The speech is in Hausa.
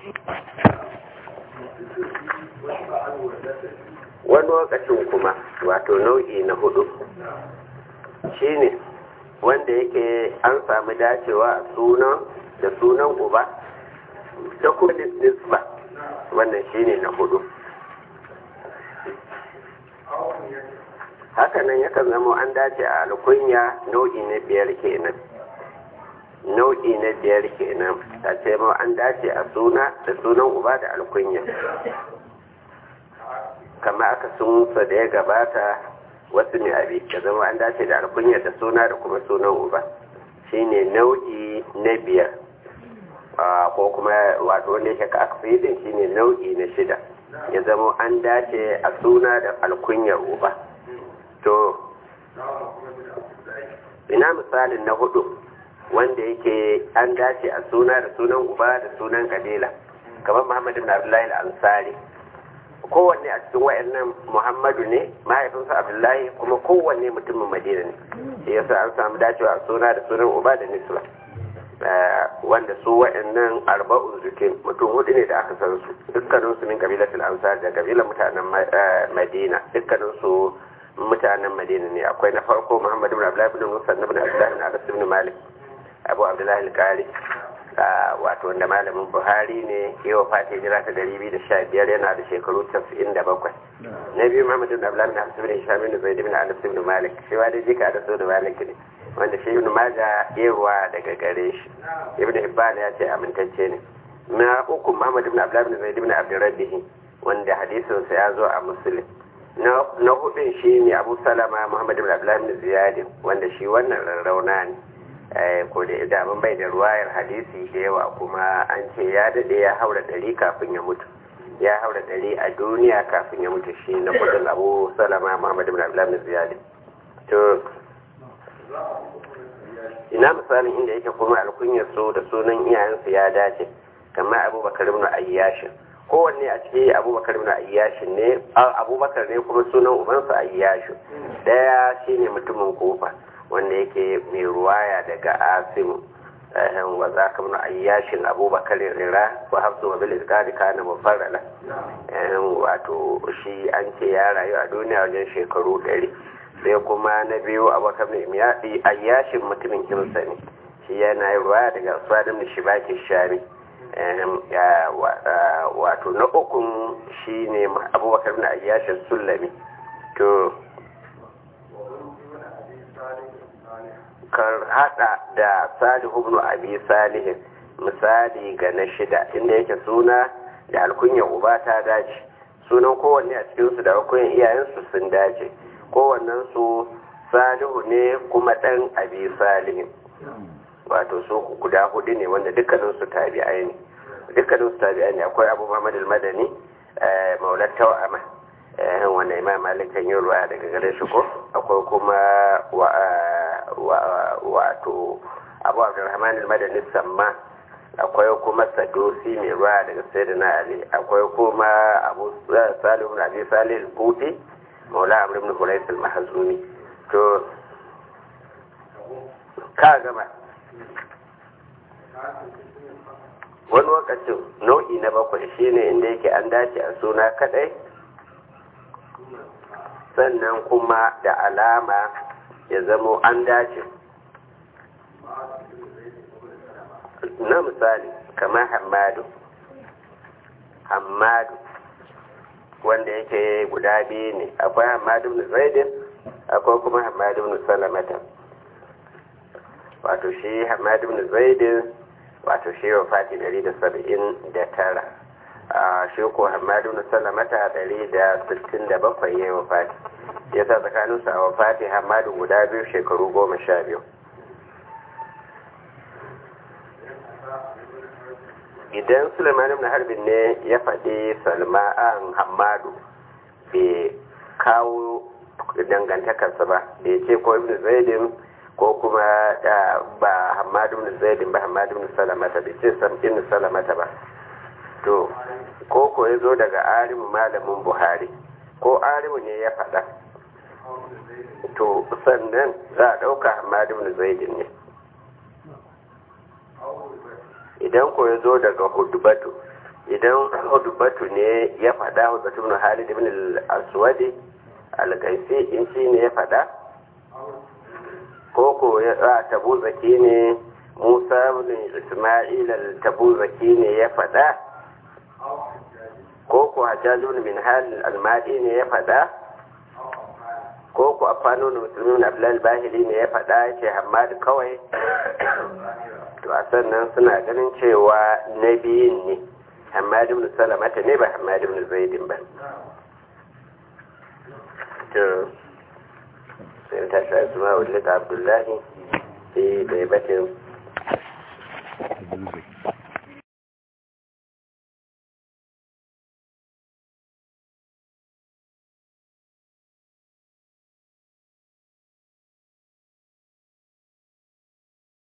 wani lokacin kuma wato nau'i na hudu shine wanda yake an sami dacewa a sunan da sunan uba da kuma nisba wannan shine na hudu hakanan yakan zama an dace a alkunya nau'i na biyar kenan nau'i na biyar kenan a ce ma an dace a suna da sunan uba da alkunya kama aka sunsa da ya gabata wasu ne abi da zama an dace da alkunya da suna da kuma sunan uba shine nau'i na biyar ko kuma wato wanda yake ka aksidin shine nau'i na shida ya zama an dace a suna da alkunyar uba to ina misalin na hudu wanda yake an dace a suna da sunan uba da sunan kabila kamar muhammadu ibn abdullahi al-ansari kowanne a cikin wayannan muhammadu ne mahaifinsa abdullahi kuma kowanne mutumin madina ne shi yasa an samu dacewa a suna da sunan uba da nisla wanda su wayannan arba'un zukin mutum hudu ne da aka san su dukkanin su min kabilatul ansar da kabilar mutanen madina dukkanin su mutanen madina ne akwai na farko muhammadu ibn abdullahi ibn musa ibn abdullahi ibn anas ibn malik abu abdullahi al-qari wato wanda malamin buhari ne ya wafata hijira ta dari biyu da sha biyar yana da shekaru casa'in da bakwai na biyu muhammadu ibn abdullahi ibn anas ibn hisham ibn zaid ibn anas ibn malik shi wa da jika da so da malik ne wanda shi ibn maja yewa daga gare shi ibn hibban ya ce amintacce ne na uku muhammadu ibn abdullahi ibn zaid ibn abdurrabbihi wanda hadisinsa ya zo a muslim na hudun shi ne abu salama muhammadu ibn abdullahi ibn ziyad wanda shi wannan rarrauna ne ko da daman bai da ruwayar hadisi da yawa kuma an ce ya daɗe ya haura ɗari kafin ya mutu ya haura ɗari a duniya kafin ya mutu shi na kudin abu salama muhammadu bin abdullahi ziyadi to ina misalin inda yake kuma alkunyar su da sunan iyayensu ya dace kamar abubakar ibn ayyashin kowanne a ciki abubakar ibn ayyashin ne abubakar ne kuma sunan ubansa ayyashin daya shine mutumin kofa wanda yake mai ruwaya daga asimu wa za ka muna ayyashin abubakar rira wa hafsu wa bil izgari kana mufarrala wato shi an ce ya rayu a duniya wajen shekaru ɗari sai kuma na biyu abubakar mai miyaɗi ayyashin mutumin kimsa ne shi yana yi ruwaya daga aswadin da shi baki shami wato na ukun shi ne abubakar na ayyashin sulami to kan hada da salihu ibn abi salihin misali ga na shida inda yake suna da alkunyar uba ta dace sunan kowanne a cikinsu da alkunyar iyayensu sun dace kowannen su salihu ne kuma dan abi salihin wato su guda hudu ne wanda dukkanin su tabi'ai ne dukkanin su tabi'ai ne akwai abu muhammad al-madani maulat tawama wanda imam malik kan yi ruwa daga gare shi ko akwai kuma wato abu abdurrahman al-madani samma akwai kuma sadosi mai ruwa daga sayyidina ali akwai kuma abu salihu na abi salih al-buti maula amr ibn hurais al-mahzumi to ka gama wani lokacin nau'i na bakwai shine inda yake an dace a suna kadai sannan kuma da alama ya zamo an dace na misali kamar hamadu hamadu wanda yake guda biyu ne akwai hamadu na zaidin akwai kuma hamadu na salamata wato shi hamadu na zaidin wato shi wa fati 179 a shi ko hamadu na salamata 167 ya yi wa fati ya sa tsakaninsu a wafati hamadu guda biyu shekaru goma sha biyu idan suleiman ibn harbin ne ya faɗi salma'an hamadu bai kawo dangantakarsa ba da ya ce ko ibn zaidin ko kuma ba hamadu ibn zaidin ba hamadu ibn salamata bai ce ibn salamata ba to ko ko ya zo daga arimu malamin buhari ko arimu ne ya faɗa to sannan za a ɗauka hamadu ibn zaidin ne idan ko ya zo daga hudubatu idan hudubatu ne ya faɗa hudubatu ibn halid ibn al-aswadi al-qaisi in shi ne ya faɗa ko ko ya tabu zaki ne musa ibn isma'il al-tabu-zaki ne ya faɗa ko ko hajjajun min halin almadi ne ya faɗa ko ko afanu da musulmin abdullal bahili ne ya faɗa ya ce hamadu kawai to a sannan suna ganin cewa na biyun ne hamadu ibn salamata ne ba hamadu ibn zaidin ba to sai ta shi asma'ul lika abdullahi sai bai batin